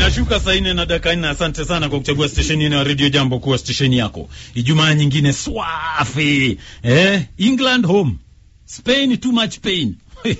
Inashuka saa nne na dakika nne. Asante sana kwa kuchagua stesheni yenu ya redio Jambo kuwa stesheni yako. Ijumaa nyingine swafi eh, England home, Spain too much pain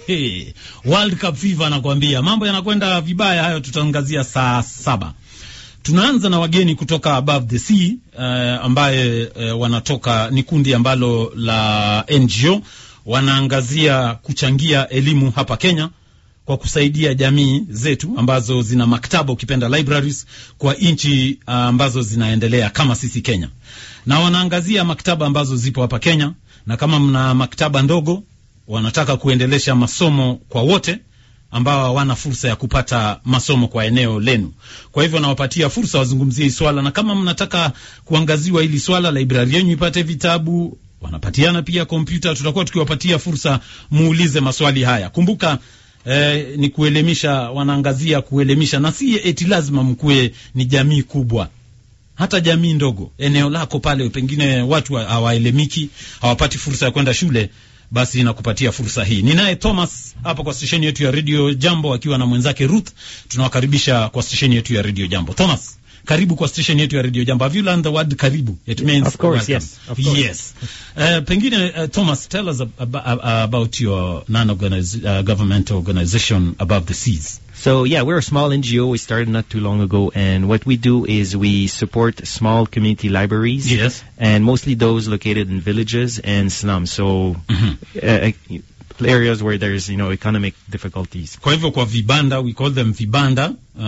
World Cup fever nakwambia, mambo yanakwenda vibaya. Hayo tutaangazia saa saba. Tunaanza na wageni kutoka Above the Sea uh, ambaye uh, wanatoka ni kundi ambalo la NGO wanaangazia kuchangia elimu hapa Kenya kwa kusaidia jamii zetu ambazo zina maktaba ukipenda libraries kwa nchi uh, ambazo zinaendelea kama sisi Kenya, na wanaangazia maktaba ambazo zipo hapa Kenya, na kama mna maktaba ndogo wanataka kuendelesha masomo kwa wote ambao hawana fursa ya kupata masomo kwa eneo lenu. Kwa hivyo nawapatia fursa wazungumzie hii swala, na kama mnataka kuangaziwa hili swala, librari yenu ipate vitabu, wanapatiana pia kompyuta, tutakuwa tukiwapatia fursa muulize maswali haya. Kumbuka eh, ni kuelimisha, wanaangazia kuelimisha, na si eti lazima mkuwe ni jamii kubwa hata jamii ndogo, eneo lako pale, pengine watu hawaelemiki, hawapati fursa ya kwenda shule basi nakupatia fursa hii. Ninaye Thomas hapa kwa stesheni yetu ya Radio Jambo akiwa na mwenzake Ruth. Tunawakaribisha kwa stesheni yetu ya Radio Jambo. Thomas, karibu kwa stesheni yetu ya Radio Jambo. Have you learned the word karibu? It means Of course, welcome. yes, of course. Yes. Uh, pengine uh, Thomas, tell us ab ab ab about your non-governmental uh, organization Above the Seas. So yeah, we're a small NGO. We started not too long ago, and what we do is we support small community libraries, Yes. and mostly those located in villages and slums. So uh, areas where there's you know economic difficulties. Kwa hivyo kwa vibanda, we call them vibanda uh,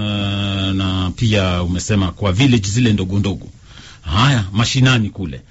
na pia umesema kwa village zile ndogo ndogo, haya mashinani kule.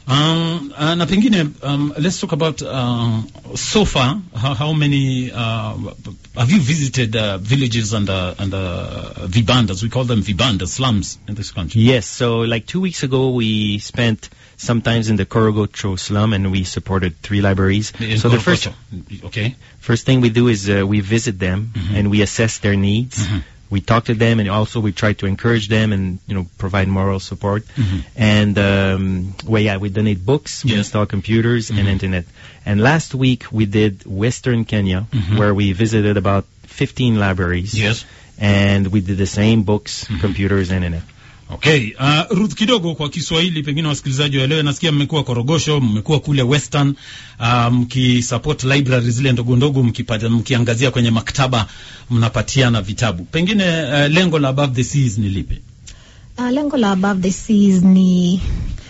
Um, uh, na pengine um, let's talk about uh, so far how, how many uh, have you visited uh, villages and uh, and uh, vibandas we call them vibandas slums in this country Yes. So like two weeks ago, we spent sometimes in the Korogocho slum, and we supported three libraries. In so the first Korokocho. okay First thing we do is uh, we visit them and we assess their needs. Mhm. We talk to them and also we try to encourage them and you know provide moral support. Mhm. And um, well, yeah, we donate books, we Yes. install computers and Mhm. internet. And last week we did Western Kenya, Mhm. where we visited about 15 libraries. yes And we did the same books, Mhm. computers, internet. Okay, uh, Ruth, kidogo kwa Kiswahili pengine wasikilizaji waelewe. Nasikia mmekuwa Korogosho, mmekuwa kule Western uh, mkisupport library zile ndogo ndogo, mkipata mkiangazia kwenye maktaba, mnapatiana vitabu. Pengine uh, lengo la Above the Seas ni lipi? Uh, lengo la Above the Seas ni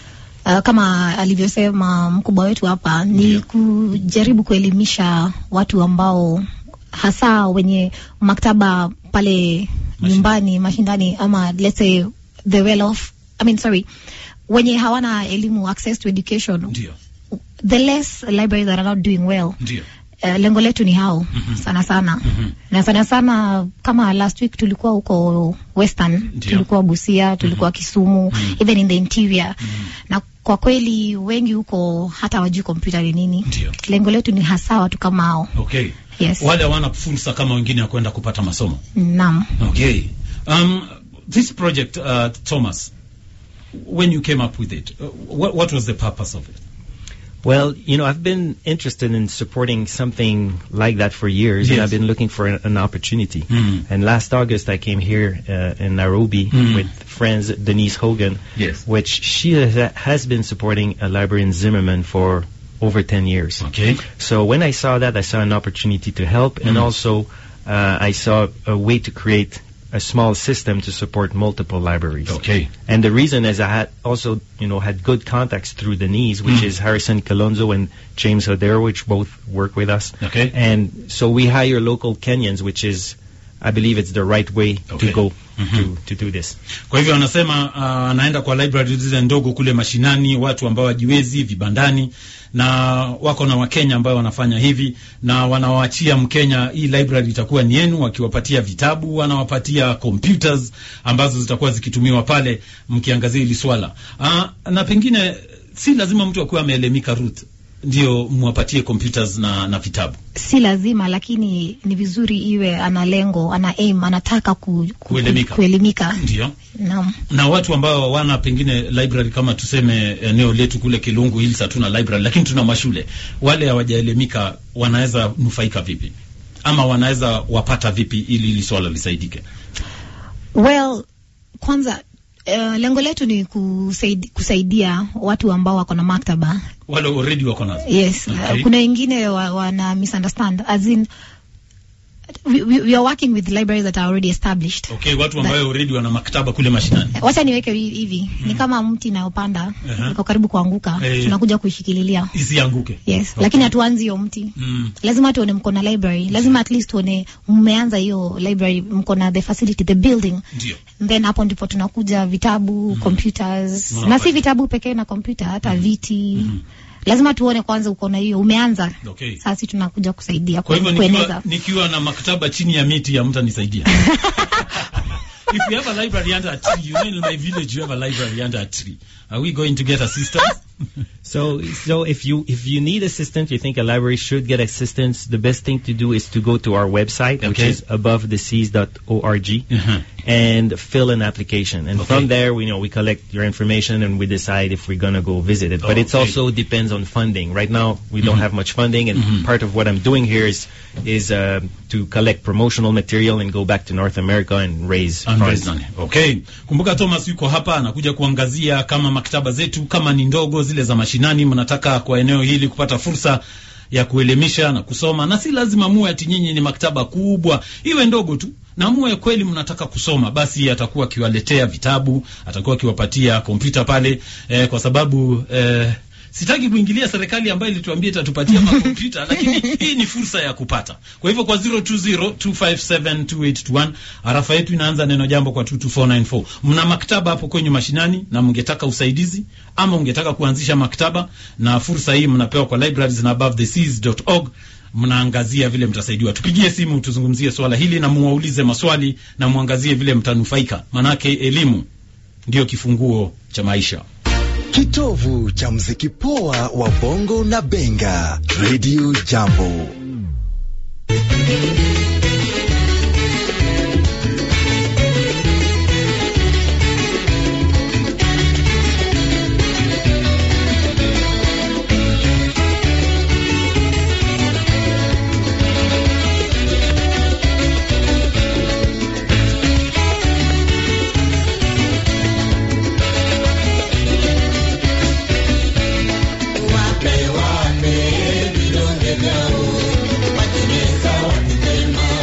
uh, kama alivyosema mkubwa wetu hapa ni Ndio. kujaribu kuelimisha watu ambao hasa wenye maktaba pale Mashi- nyumbani mashindani ama let's say the well off I mean sorry wenye hawana elimu access to education Ndio, the less libraries that are not doing well ndio. Uh, lengo letu ni hao Mhm. sana sana Mhm. na sana sana kama last week tulikuwa huko Western, Ndio. tulikuwa Busia, tulikuwa Kisumu, Mhm. even in the interior Mhm. na kwa kweli wengi huko hata wajui kompyuta ni nini. Ndio. Lengo letu ni hasa watu kama hao. Okay. Yes. Wale hawana fursa kama wengine ya kwenda kupata masomo. Naam. Okay. Um, this project, uh, Thomas, when you came up with it, uh, what, what was the purpose of it? Well, you know, I've been interested in supporting something like that for years, and Yes. I've been looking for an, an opportunity. Mm. And last August, I came here uh, in Nairobi Mm. with friends Denise Hogan, Yes. which she ha- has been supporting a library in Zimmerman for over 10 years. Okay. So when I saw that, I saw an opportunity to help, and Mm. also uh, I saw a way to create a small system to support multiple libraries. Okay. And the reason is I had also, you know, had good contacts through Denise, which Mm. is Harrison Kalonzo and James Hodero, which both work with us. Okay. And so we hire local Kenyans, which is, I believe it's the right way Okay. to go Mhm. to, to do this. Kwa hivyo anasema uh, anaenda kwa library zile ndogo kule mashinani, watu ambao wajiwezi vibandani, na wako na Wakenya ambao wanafanya hivi, na wanawaachia Mkenya, hii library itakuwa ni yenu, wakiwapatia vitabu, wanawapatia computers ambazo zitakuwa zikitumiwa pale mkiangazia hili swala uh, na pengine si lazima mtu akuwe ameelemika Ruth ndio mwapatie computers na, na vitabu. Si lazima, lakini ni vizuri iwe ana lengo, ana aim, anataka ku, ku, Kuelimika. kuelimika. Ndio. Naam. na watu ambao hawana pengine library kama tuseme eneo letu kule Kilungu Hills hatuna library, lakini tuna mashule. Wale hawajaelimika wanaweza nufaika vipi, ama wanaweza wapata vipi ili hili swala lisaidike? Well, kwanza uh, lengo letu ni kusaid, kusaidia watu ambao wako na maktaba. Wale already wako nazo. Yes, Okay. uh, kuna wengine wa, wana misunderstand as in we, we, we are working with libraries that are already established. Okay, watu ambao already wana maktaba kule mashinani. Wacha niweke hi- hivi ni kama mti inayopanda Aha. iko karibu kuanguka, Eh. tunakuja kuishikililia. Isianguke. Yes, Okay. lakini hatuanzi hiyo mti. Mm. Lazima tuone mko na library, lazima at least tuone mmeanza hiyo library, mko na the facility, the building Ndio. then hapo ndipo tunakuja vitabu computers Mnapata. na si vitabu pekee na kompyuta hata viti lazima tuone kwanza uko na hiyo umeanza Okay. sasa tunakuja kusaidia Kwa hivyo ku- nikiwa, kueneza nikiwa na maktaba chini ya miti ya mtanisaidia. If you have a library under a tree, you know in my village you have a library under a tree. Are we going to get assistance? So, so if you if you need assistance, you think a library should get assistance. The best thing to do is to go to our website, which Okay. is abovetheseas.org, Uh-huh. and fill an application. And Okay. from there, we know we collect your information and we decide if we're gonna go visit it. But it Okay. also depends on funding. Right now, we don't have much funding, and part of what I'm doing here is is uh, to collect promotional material and go back to North America and raise funds. Amazing. Okay. Kumbuka Thomas yuko hapa anakuja kuangazia kama maktaba zetu kama ni ndogo zile za mashinani mnataka kwa eneo hili kupata fursa ya kuelimisha na kusoma na si lazima muwe ati nyinyi ni maktaba kubwa, iwe ndogo tu. Na muwe kweli mnataka kusoma, basi atakuwa akiwaletea vitabu, atakuwa akiwapatia kompyuta pale eh, kwa sababu eh, sitaki kuingilia serikali ambayo ilituambia itatupatia makompyuta lakini hii ni fursa ya kupata. Kwa hivyo kwa 0202572821 arafa yetu inaanza neno jambo kwa 22494. Mna maktaba hapo kwenye mashinani na mngetaka usaidizi ama ungetaka kuanzisha maktaba, na fursa hii mnapewa kwa libraries na abovetheseas.org mnaangazia vile mtasaidiwa. Tupigie simu tuzungumzie swala hili na muwaulize maswali na muangazie vile mtanufaika, manake elimu ndiyo kifunguo cha maisha. Kitovu cha mziki poa wa bongo na benga. Radio Jambo. Wape wape vidonge vyao, wateneza wakisema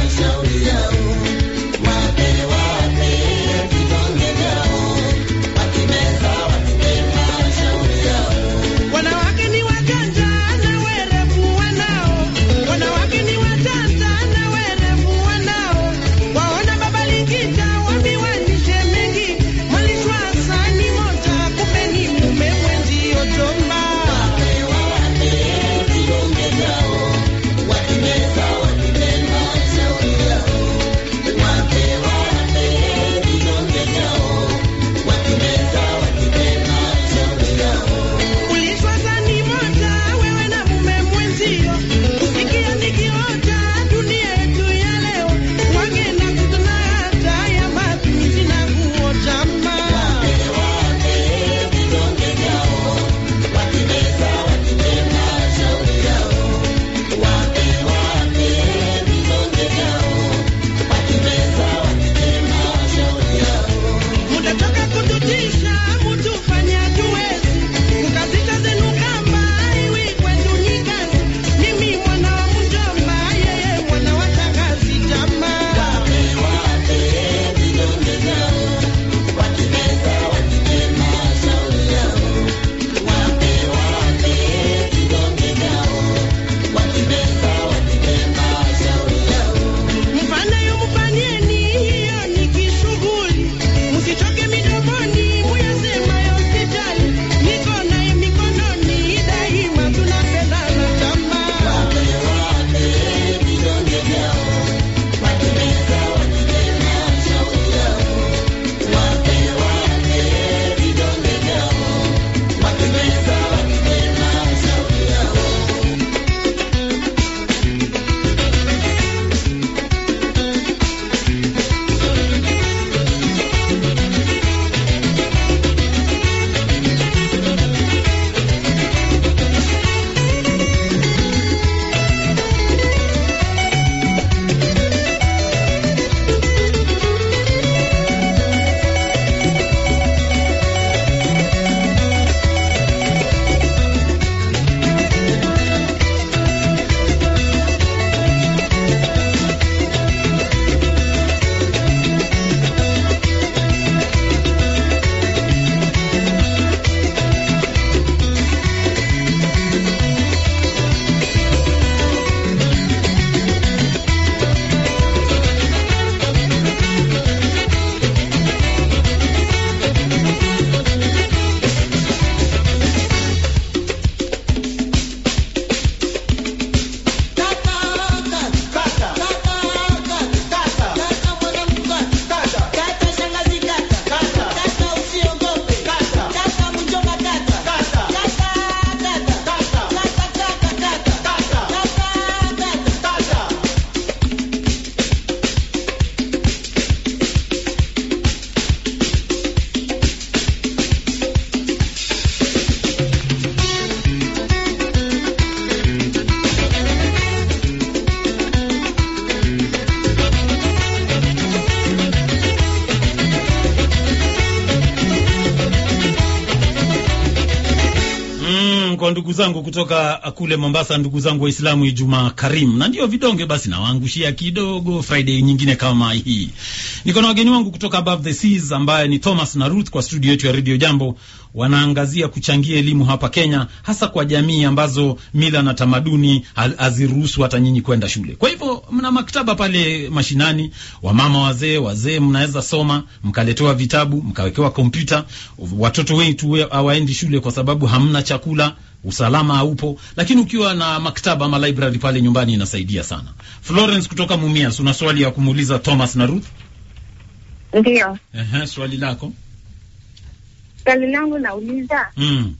kwa ndugu zangu kutoka kule Mombasa, ndugu zangu Waislamu, Ijumaa Karim, na ndio vidonge basi nawaangushia kidogo Friday nyingine kama hii. Niko na wageni wangu kutoka Above the Seas ambaye ni Thomas na Ruth kwa studio yetu ya Radio Jambo. Wanaangazia kuchangia elimu hapa Kenya, hasa kwa jamii ambazo mila na tamaduni haziruhusu hata nyinyi kwenda shule. Kwa hivyo mna maktaba pale mashinani, wamama wazee, wazee mnaweza soma, mkaletewa vitabu, mkawekewa kompyuta. Watoto wetu hawaendi shule kwa sababu hamna chakula, usalama haupo, lakini ukiwa na maktaba ama library pale nyumbani inasaidia sana. Florence kutoka Mumias, una swali ya kumuuliza Thomas na Ruth? Ndio, Ehe, swali lako. swali langu nauliza, Mm.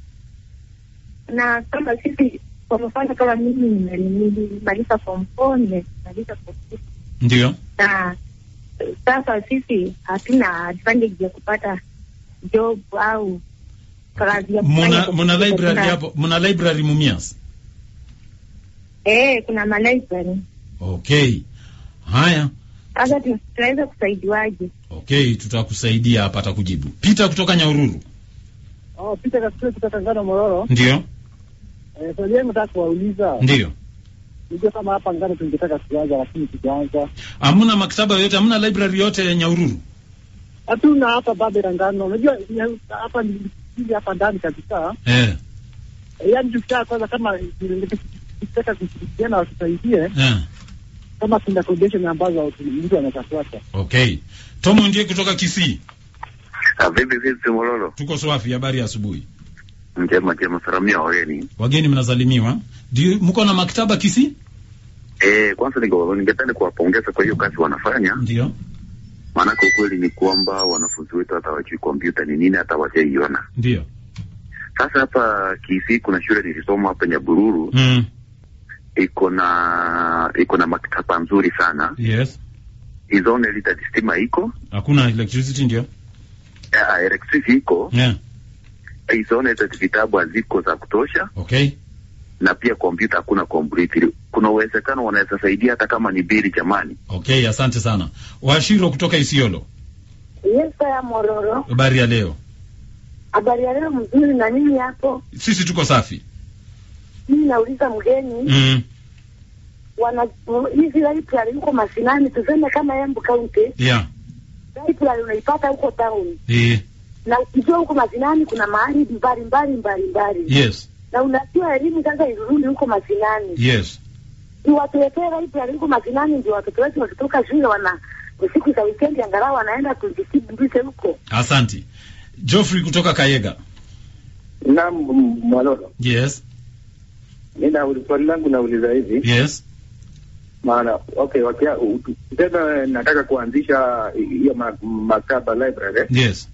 na kama sisi kwa mfano, kama mimi nime- nilimaliza form four, nimemaliza form six, Ndio. na eh, sasa sisi hatuna advantage ya kupata job au kazi ya kufanya Muna, kwa muna sababu library kuna- hapo, muna library Mumias? Eh, kuna malibrary. Okay. Haya. Sasa tu- tunaweza kusaidiwaje? Okay, tutakusaidia hapa atakujibu. Peter kutoka Nyaururu. Oh, Peter Kasule kutoka Ngano Mororo. Ndio. Eh, swali yangu nataka kuwauliza. Ndio. Nijua kama hapa Ngano tungetaka kuanza lakini tujaanza. Hamna maktaba yote, hamna library yote ya Nyaururu. Hatuna hapa bado ya Ngano. Unajua ya- hapa ni hivi hapa ndani kabisa. Eh. Eh, Yaani tukitaka kwanza kama tukitaka kushirikiana watusaidie Eh. kama kuna condition ambazo mtu anaweza fuata. Okay. Tomo ndiye kutoka Kisii. Ah, vipi vipi Mololo? Tuko swafi, habari ya asubuhi. Njema njema, salamia wageni. Wageni mnasalimiwa. Ndio mko na maktaba Kisii? Eh, kwanza niko ningependa kuwapongeza kwa hiyo kazi wanafanya, Ndio. maanake ukweli ni kwamba wanafunzi wetu hata wajui kompyuta ni nini, hata wajaiona. Ndio. Sasa hapa Kisii kuna shule nilisoma hapa Nyabururu, Mm. iko na iko na maktaba nzuri sana. Yes. Is only that stima iko Hakuna electricity ndio. uh, electricity iko Yeah. is only that vitabu haziko za kutosha, Okay. na pia kompyuta hakuna complete. Kuna uwezekano wanaweza saidia hata kama ni bili, jamani. Okay, asante sana. Washiro kutoka Isiolo. Yes, ya Mororo. Habari ya leo. Habari ya leo mzuri na nini hapo? Sisi tuko safi. Mimi nauliza mgeni, Mm. wana hizi library huko mashinani, tuseme kama Embu County, Yeah. library unaipata huko town, Eh. na ukijua huko mashinani kuna mahali mbali mbali mbali mbali, Yes. na unajua elimu sasa irudi huko mashinani, Yes. iwatuletee library huko mashinani, ndio watoto wetu wakitoka shule wana siku za weekend angalau wanaenda kujisibishe huko. Asante. Geoffrey kutoka Kayega. Naam, Mwalolo, Yes. mi na swali langu nauliza hivi Yes. maana okay, wakia, u- tuseme nataka kuanzisha hiyo ma- maktaba library, Yes.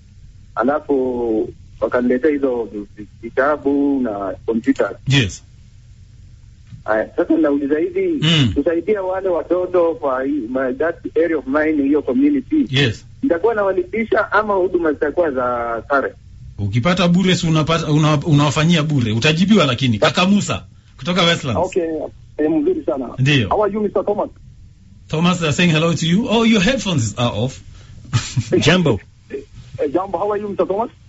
alafu wakaniletea hizo vitabu na kompyuta. Yes. Aya, sasa nauliza hivi Mm. kusaidia wale watoto kwa hii- ma- that area of mine, hiyo community, Yes. nitakuwa nawalipisha ama huduma zitakuwa za sare? Ukipata bure si unapata una, unawafanyia bure. Utajibiwa lakini. Kaka Musa kutoka Westlands. Okay, eh, mzuri sana. Ndio. How are you Mr. Thomas? Thomas they are saying hello to you. Oh, your headphones are off. Jambo. Eh, jambo, how are you Mr. Thomas?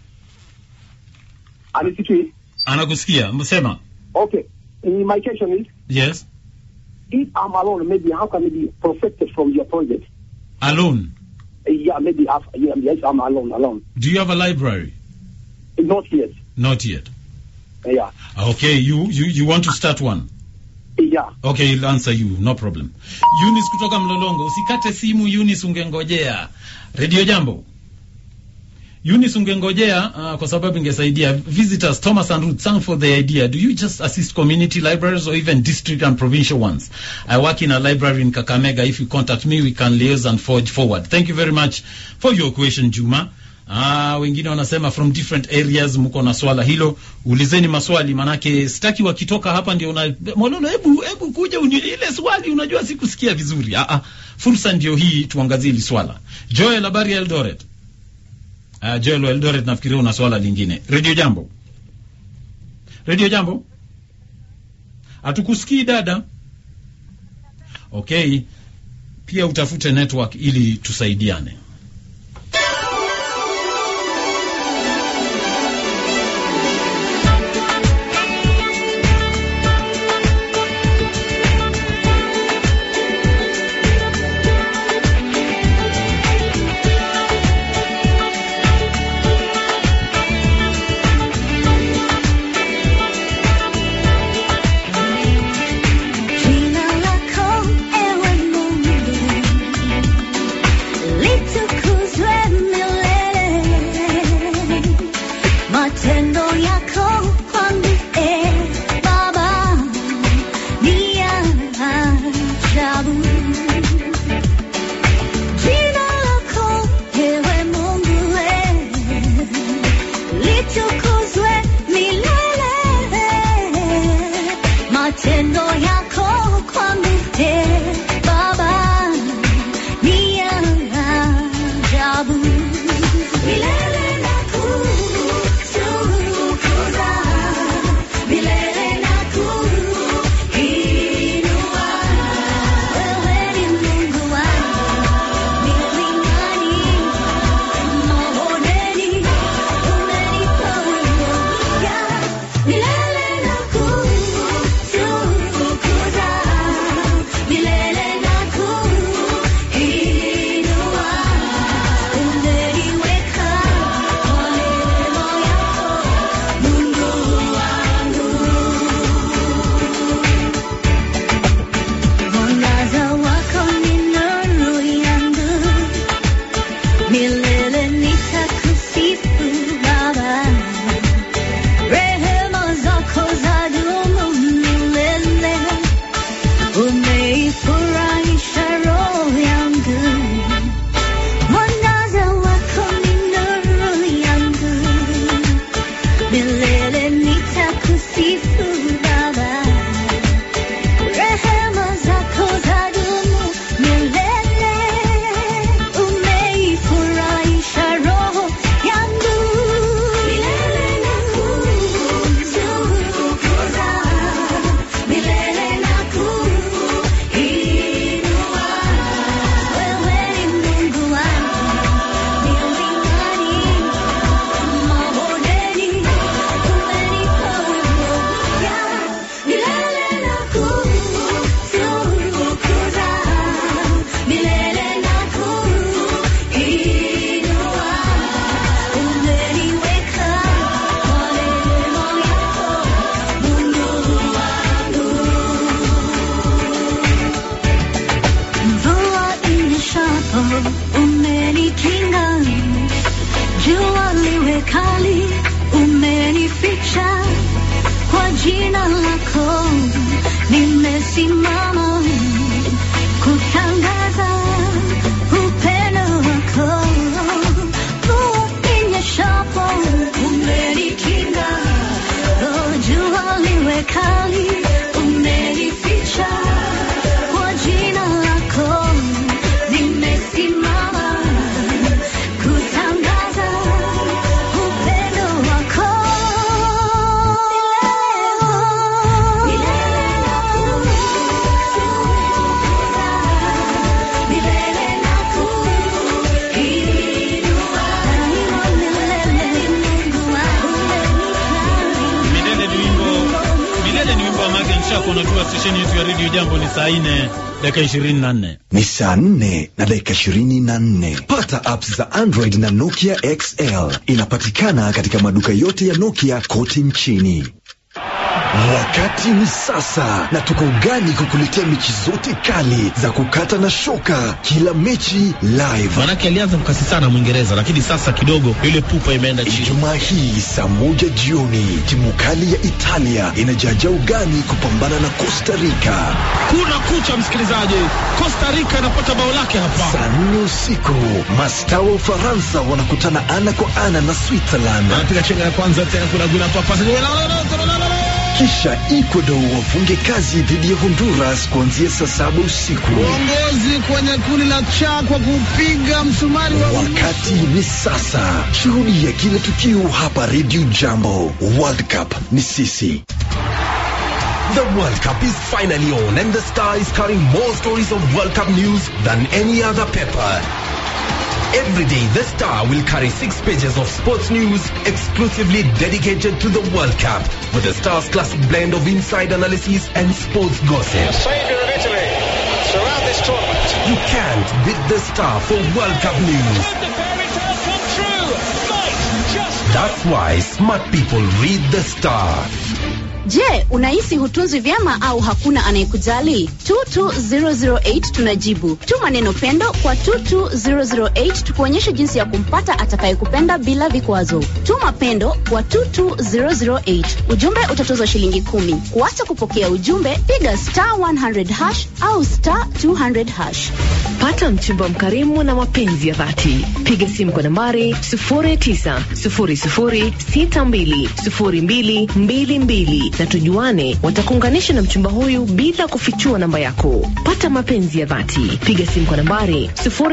Anisikii? Anakusikia. Msema. Okay. My question is Yes. if I'm alone, maybe how can I be protected from your project? Alone. Uh, yeah, maybe after, yeah, yes, I'm alone, alone. Do you have a library? Not yet. Not yet. Uh, yeah, Okay, you you you want to start one. yeah. Okay, he'll answer you, no problem. Eunice kutoka Mlolongo, usikate simu Eunice, ungengojea. Radio Jambo. Eunice ungengojea uh, kwa sababu ingesaidia visitors Thomas and Ruth thank for the idea. Do you just assist community libraries or even district and provincial ones? I work in a library in Kakamega. If you contact me, we can liaise and forge forward. Thank you very much for your question, Juma. Ah, wengine wanasema from different areas mko na swala hilo, ulizeni maswali manake sitaki wakitoka hapa ndio una Mololo, hebu hebu kuja uni, ile swali unajua sikusikia vizuri. Ah, ah, fursa ndio hii tuangazie hili swala. Joel, habari ya Eldoret? Uh, Joel wa Eldoret nafikiria una swala lingine. Radio Jambo. Radio Jambo. Hatukusikii dada. Okay. Pia utafute network ili tusaidiane. matendo yako kwangu te Baba ni ya ajabu. Milele nakutukuza, milele nakuinua. Wewe ni Mungu wangu, milingani, mabondeni, umenipa umoja. Milele nakutukuza, milele nakuinua. Umeniweka kwa neema yako, Mungu wangu. Mwangaza wako ni nuru yangu, milele nitakusifu Baba. Rehema zako zadumu milele, umeifurahisha roho yangu. Mwangaza wako ni nuru yangu, milele nitakusifu Baba. Rehema zako zadumu milele, umeifurahisha roho yangu. Milele nakutukuza, milele nakuinua. Wewe ni Mungu wangu, milingani, mabondeni, umenipa umoja. Milele nakutukuza, milele nakuinua. Umeniweka kwa neema yako, Mungu wangu. Mvua inyeshapo umenikinga, jua liwe kali umenificha, kwa jina lako nimesimama kutangaza upendo wako. Mvua inyeshapo umenikinga, oh, jua liwe kali umenificha kwa jina lako nimesimama kutangaza upendo wako. Milele nakutukuza, milele nakuinua. Milele Mungu wangu Milele ni wimbo Milele ni wimbo wa Magen Shako. Unajua stesheni yetu ya redio Jambo ni saa nne dakika ishirini na nne. ni saa nne na dakika ishirini na nne. Pata apps za Android na Nokia XL. Inapatikana katika maduka yote ya Nokia kote nchini. Wakati ni sasa, na tuko ugani kukuletea mechi zote kali za kukata na shoka, kila mechi live. Manake alianza mkasi sana Mwingereza, lakini sasa kidogo ile pupa imeenda chini. Ijumaa hii saa moja jioni, timu kali ya Italia inajaja ugani kupambana na Costa Rica. Kuna kucha, msikilizaji, Costa Rica inapata bao lake hapa. Saa nne usiku, mastaa wa Ufaransa wanakutana ana kwa ana na Switzerland. Anapiga chenga ya kwanza tena, kuna gula papa Kisha Ecuador wafunge kazi dhidi ya Honduras kuanzia saa saba usiku. uongozi kwenye kundi la cha kwa kupiga msumari wa Wakati ni sasa. Shuhudia kila tukio hapa Radio Jambo. World Cup ni sisi. The World Cup is finally on and the Star is carrying more stories of World Cup news than any other paper. Every day, the Star will carry six pages of sports news exclusively dedicated to the World Cup with the Star's classic blend of inside analysis and sports gossip. Saviour of Italy throughout this tournament. You can't beat the Star for World Cup news. The fairy tale come true. Might just That's why smart people read the Star. Je, unahisi hutunzwi vyema au hakuna anayekujali? 22008 tunajibu. Tuma neno pendo kwa 22008 tukuonyeshe jinsi ya kumpata atakayekupenda bila vikwazo. Tuma pendo kwa 22008. Ujumbe utatozwa shilingi kumi. Kuacha kupokea ujumbe, piga star 100 hash au star 200 hash. Pata mchumba mkarimu na mapenzi ya dhati. Piga simu kwa nambari 0900620222 na tujuane, watakuunganisha na mchumba huyu bila kufichua namba yako. Pata mapenzi ya dhati, piga simu kwa nambari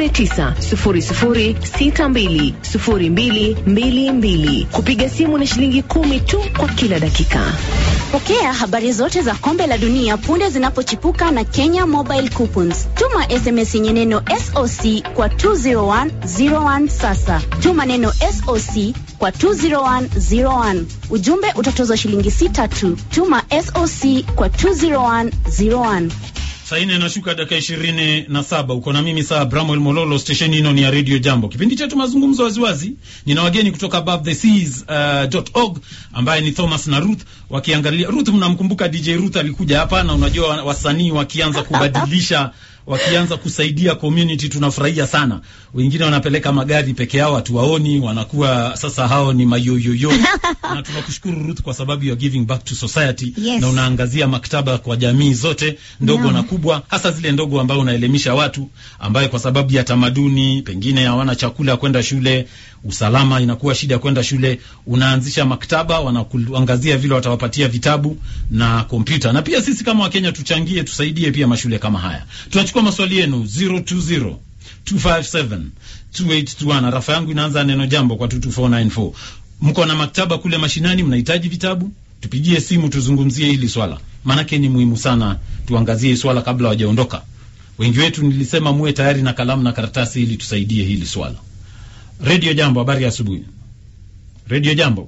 0900620222. Kupiga simu ni shilingi kumi tu kwa kila dakika. Pokea habari zote za kombe la dunia punde zinapochipuka na Kenya Mobile Coupons. Tuma SMS yenye neno SOC kwa 20101 sasa. Tuma neno SOC kwa 20101. Ujumbe utatozwa shilingi sita tu. Tuma SOC kwa 20101. Saa nne nashuka dakika ishirini na saba uko na mimi saa Bramwel Mololo, stesheni hino ni ya Radio Jambo. Kipindi chetu mazungumzo waziwazi, nina wageni kutoka Above the Seas uh, dot org ambaye ni Thomas na Ruth wakiangalia. Ruth, mnamkumbuka DJ Ruth alikuja hapa, na unajua wa- wasanii wakianza kubadilisha wakianza kusaidia community tunafurahia sana. Wengine wanapeleka magari peke yao, hatuwaoni, wanakuwa sasa hao ni mayoyoyo na tunakushukuru Ruth kwa sababu you are giving back to society Yes. na unaangazia maktaba kwa jamii zote ndogo Naam. na kubwa, hasa zile ndogo ambayo unaelimisha watu ambaye kwa sababu ya tamaduni pengine hawana chakula ya kwenda shule, usalama inakuwa shida ya kwenda shule. Unaanzisha maktaba, wanakuangazia vile watawapatia vitabu na kompyuta, na pia sisi kama Wakenya tuchangie, tusaidie pia mashule kama haya. Tunachukua maswali yenu 020 257 2821 na rafa yangu inaanza neno jambo kwa 22494. Mko na maktaba kule mashinani, mnahitaji vitabu? Tupigie simu tuzungumzie hili swala, maanake ni muhimu sana tuangazie hili swala kabla wajaondoka. Wengi wetu nilisema muwe tayari na kalamu na karatasi ili tusaidie hili swala. Radio Jambo, habari ya asubuhi. Radio Jambo,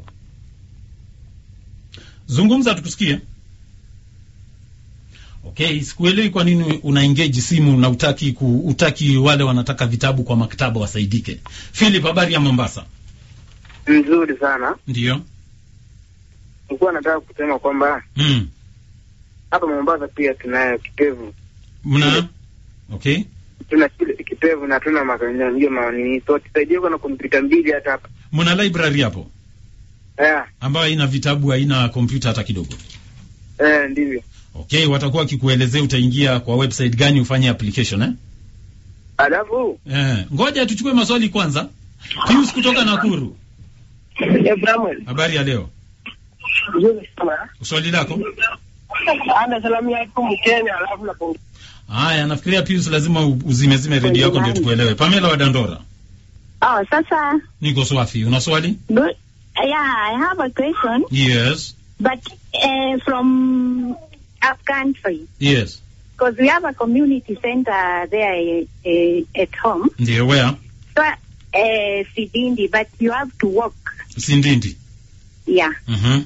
zungumza tukusikie. Okay, sikuelewi kwa nini una engage simu na utaki ku, utaki wale wanataka vitabu kwa maktaba wasaidike. Philip, habari ya Mombasa? Nzuri sana. Ndiyo. Nilikuwa nataka kusema kwamba Mm. hapa Mombasa pia tunayo kitevu, Mna okay. tuna shule kitevu na tuna makanya hiyo maoni, so tusaidie kuna kompyuta mbili hata hapa Mna library hapo eh, ambayo haina vitabu, haina kompyuta hata kidogo. eh, ndivyo. Okay, watakuwa wakikuelezea utaingia kwa website gani ufanye application eh? Alafu Eh, ngoja tuchukue maswali kwanza. Pius kutoka Nakuru. Abraham, Habari ya leo. nzuri sana. Swali lako? Ana salamu yako Mkenya, alafu napongeza. Haya, nafikiria Pius lazima u- uzimezime redio yako ndio tukuelewe. Pamela wa Dandora. Oh, sasa, Niko swafi. Una swali? good. Yeah, I have a question, Yes. but uh, from up country, Yes. because we have a community center there uh, at home. Ndio where? So, uh, Sidindi, but you have to walk. Sindindi. Yeah, Mhm.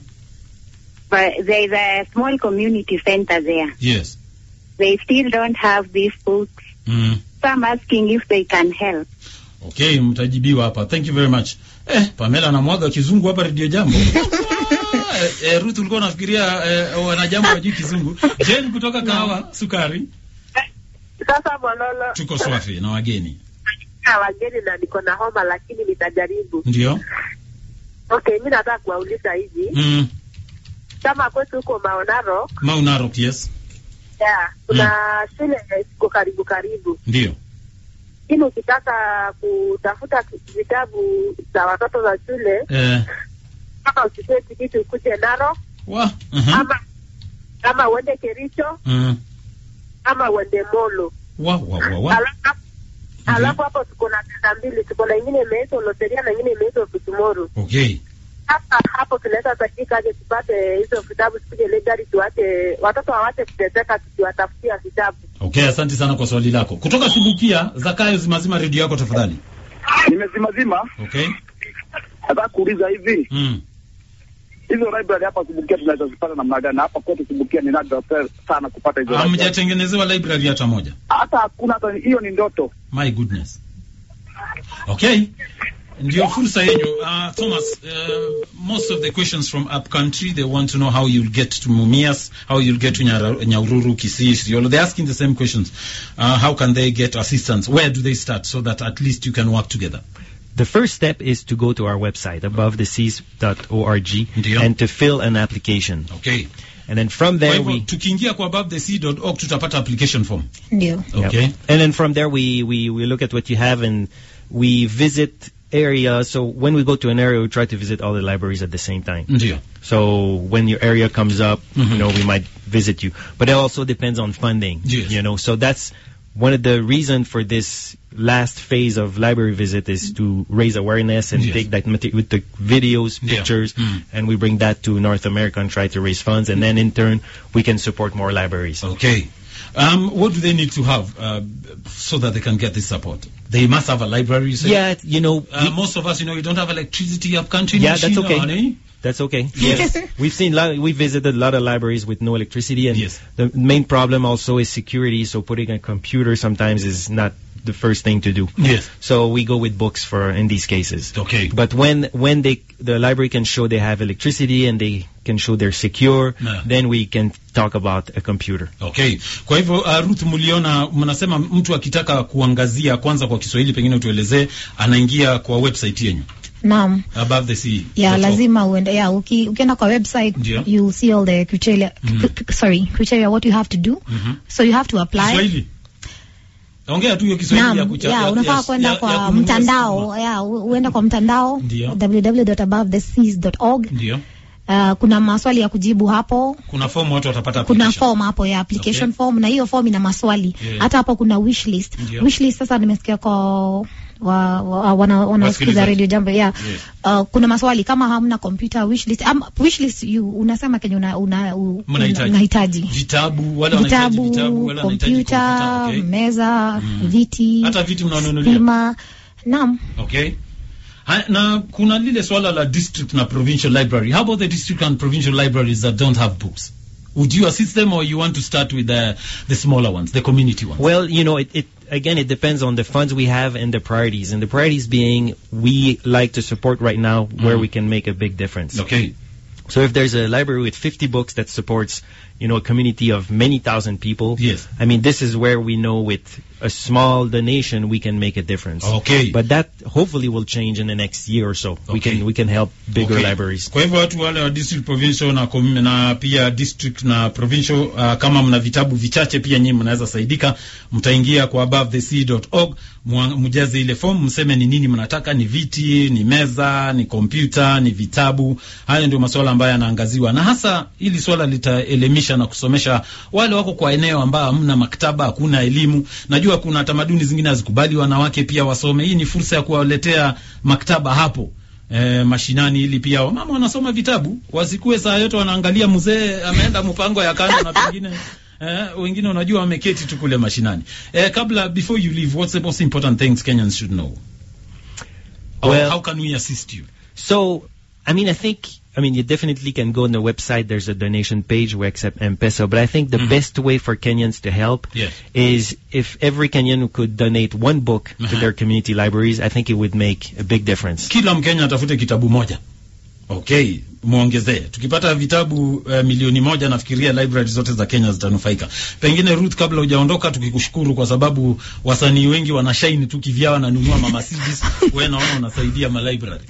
but there is a small community center there. Yes. They still don't have these books. Mm. So I'm asking if they can help. Okay, mtajibiwa hapa. Thank you very much. Eh, Pamela anamwaga kizungu hapa redio jambo. eh, eh, Ruth ulikuwa unafikiria eh, wanajambo wajui kizungu. Jane kutoka Kahawa Sukari. Sasa Mololo, Tuko swafi na wageni. na wageni na niko na homa, lakini nitajaribu. Ndio. Okay, mi nataka kuwauliza hivi, Mm. kama kwetu huko Maonaro, Maunarok, yes. yeah, kuna shule ziko karibu karibu, Ndio. lakini ukitaka kutafuta vitabu za watoto za shule Eh, kama uchukue tikiti ukuje Narok wa. Mhm. ama ama uende Kericho Mm. ama uende Molo. Wa wa wa wa. Alafu alafu hapo tuko na tenda mbili, tuko na ingine imeitwa Loteria na ingine imeitwa Kutumoro. Okay. Hapa hapo tunaweza saidika aje tupate hizo vitabu, tukuje legari, tuache watoto hawache kuteseka tukiwatafutia vitabu. Okay, asante sana kwa swali lako. Kutoka Subukia, Zakayo zimazima redio yako tafadhali. Nimezimazima, Okay. nataka kuuliza hivi Mm. hizo library hapa Subukia tunaweza zipata namna gani? Hapa kwetu Subukia ni nadra pe- sana kupata hizo library. Hamjatengenezewa library hata moja. Hata hakuna, hata hiyo ni ndoto. My goodness. Okay. Ndio fursa yenyu. Uh, Thomas, uh, most of the questions from up country, they want to know how you'll get to Mumias, how you'll get to Nyara- Nyahururu, Kisii, Isiolo. They're asking the same questions. Uh, how can they get assistance? Where do they start so that at least you can work together? The first step is to go to our website, abovetheseas.org, and to fill an application. Okay. And then from Kwa there hivyo, we tukiingia kwa abovethesea.org tutapata application form. Ndio. Yep. Okay. And then from there we, we, we look at what you have and we visit area, so when we go to an area, we try to visit all the libraries at the same time. Ndio. So when your area comes up, Mhm. you know, we might visit you. But it also depends on funding. Yes. You know, so that's one of the reason for this last phase of library visit is to raise awareness and Yes. take that material with the videos, Yeah. pictures, Mm. and we bring that to North America and try to raise funds. And then in turn, we can support more libraries. Okay. Um, what do they need to have uh, so that they can get this support? They must have a library. you say? Yeah, you know, Uh, most of us, you know, we don't have electricity up country. Yeah, in that's China, okay. honey. That's okay. Yes. We've seen, lot, we visited a lot of libraries with no electricity and the main problem also is security. So putting a computer sometimes is not the first thing to do. Yes. So we go with books for, in these cases. Okay. But when, when they, the library can show they have electricity and they can show they're secure, Yeah. then we can talk about a computer. Okay. Kwa hivyo uh, Ruth, mliona mnasema mtu akitaka kuangazia kwanza kwa Kiswahili, pengine utuelezee, anaingia kwa website yenyu Naam. above the sea. ya dot org. lazima uende ya uki, ukienda kwa website Ndio. you'll see all the criteria Mhm. c- c- sorry criteria what you have to do Mhm. so you have to apply Kiswahili. Ongea tu hiyo Kiswahili ya Naam, kucha. ya, unafaa kwenda ya- ya kwa kununua mtandao ya u- uende kwa mtandao Ndio. www.abovetheseas.org Ndio. uh, kuna maswali ya kujibu hapo Kuna fomu watu watapata kuna application. form hapo ya application Okay. form na hiyo form ina maswali Yeah. hata hapo kuna wish list Ndio. wish list sasa nimesikia kwa wa, wa, wana, wanaosikiza Wasikilizaji. radio jambo yeah. Yes. Uh, kuna maswali kama hamna computer wish list um, wish list you unasema kenye una, una, u- Mnahitaji. unahitaji Vitabu, wale wanahitaji vitabu, vitabu, wale wanahitaji kompyuta, kompyuta, okay. meza, Mm. viti, Hata viti mnanunulia. stima. Naam. Okay. Ha, na kuna lile swala la district na provincial library. How about the district and provincial libraries that don't have books? Would you assist them or you want to start with the, the smaller ones, the community ones? Well, you know, it, it again it depends on the funds we have and the priorities. And the priorities being we like to support right now where Mm. we can make a big difference. Okay. So if there's a library with 50 books that supports, you know, a community of many thousand people, Yes. I mean, this is where we know with a small donation we can make a difference. Okay. But that hopefully will change in the next year or so. We can we can help bigger Okay. libraries. Kwa hivyo watu wale wa district provincial na, com- na pia district na provincial uh, kama mna vitabu vichache pia nyinyi mnaweza saidika, mtaingia kwa abovetheSea.org mwa- mjaze ile form, mseme ni nini mnataka, ni viti, ni meza, ni kompyuta, ni vitabu. Hayo ndio masuala ambayo yanaangaziwa, na hasa hili swala litaelimisha na kusomesha wale wako kwa eneo ambao hamna maktaba, hakuna elimu. Najua kuna tamaduni zingine hazikubali wanawake pia wasome. Hii ni fursa ya kuwaletea maktaba hapo eh, mashinani ili pia wamama wanasoma vitabu, wasikue saa yote wanaangalia mzee ameenda mpango ya kando na pengine eh, wengine unajua wameketi tu kule mashinani. Eh, kabla before you leave, what's the most important things Kenyans should know? Or Well- how can we assist you? So, I mean, I think, I mean, you definitely can go on the website. There's a donation page. We accept M-Pesa. But I think the best way for Kenyans to help Yes. is if every Kenyan could donate one book to Uh-huh. their community libraries, I think it would make a big difference. Kila Mkenya atafute kitabu moja. Okay, muongezee. Tukipata vitabu uh, milioni moja nafikiria library zote za Kenya zitanufaika. Pengine Ruth, kabla hujaondoka, tukikushukuru kwa sababu wasanii wengi wanashine tu kivyao, wananunua mama CDs. Wewe naona unasaidia ma library.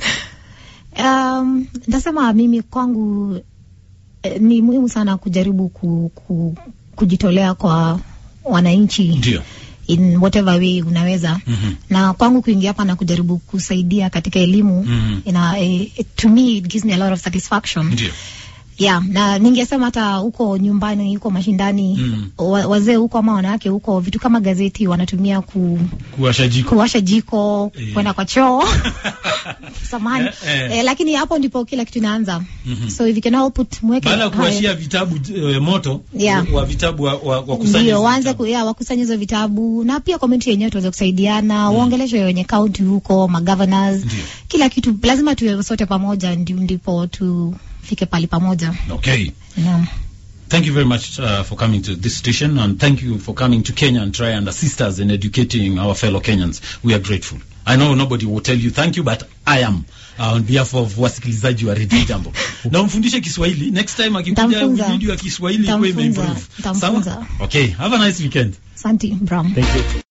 Um, ndasema mimi kwangu eh, ni muhimu sana kujaribu ku, ku, kujitolea kwa wananchi Ndio. in whatever way unaweza Mhm. na kwangu kuingia hapa na kujaribu kusaidia katika elimu Mhm. ina, eh, to me it gives me a lot of satisfaction Ndio. yeah, na ningesema hata huko nyumbani huko mashindani Mm. wa, wazee huko ama wanawake huko vitu kama gazeti wanatumia ku, Kuwasha jiko. kuwasha jiko Eh. kwenda kwa choo samani Eh, eh. eh, lakini hapo ndipo kila kitu inaanza Mhm. so if you can all put mweke Baada ya hayo- kuwashia vitabu uh, moto Yeah. wa vitabu wa, wa, wa kusanya ndio hizo waanze ku, ya, wakusanye hizo vitabu na pia community yenyewe tuweze kusaidiana mm. waongeleshe wenye county huko magovernors kila kitu lazima tuwe sote pamoja ndi, ndipo tufike pali pamoja Okay. Naam. Thank you very much uh, for coming to this station and thank you for coming to Kenya and try and assist us in educating our fellow Kenyans. We are grateful. I know nobody will tell you thank you but I am uh, on behalf of wasikilizaji wa Radio Jambo. Na umfundishe Kiswahili next time akikuja Nitamfunza. video ya Kiswahili iwe Nitamfunza. imeimprove. Nitamfunza. Sawa? Okay, have a nice weekend. Asante Bram. Thank you.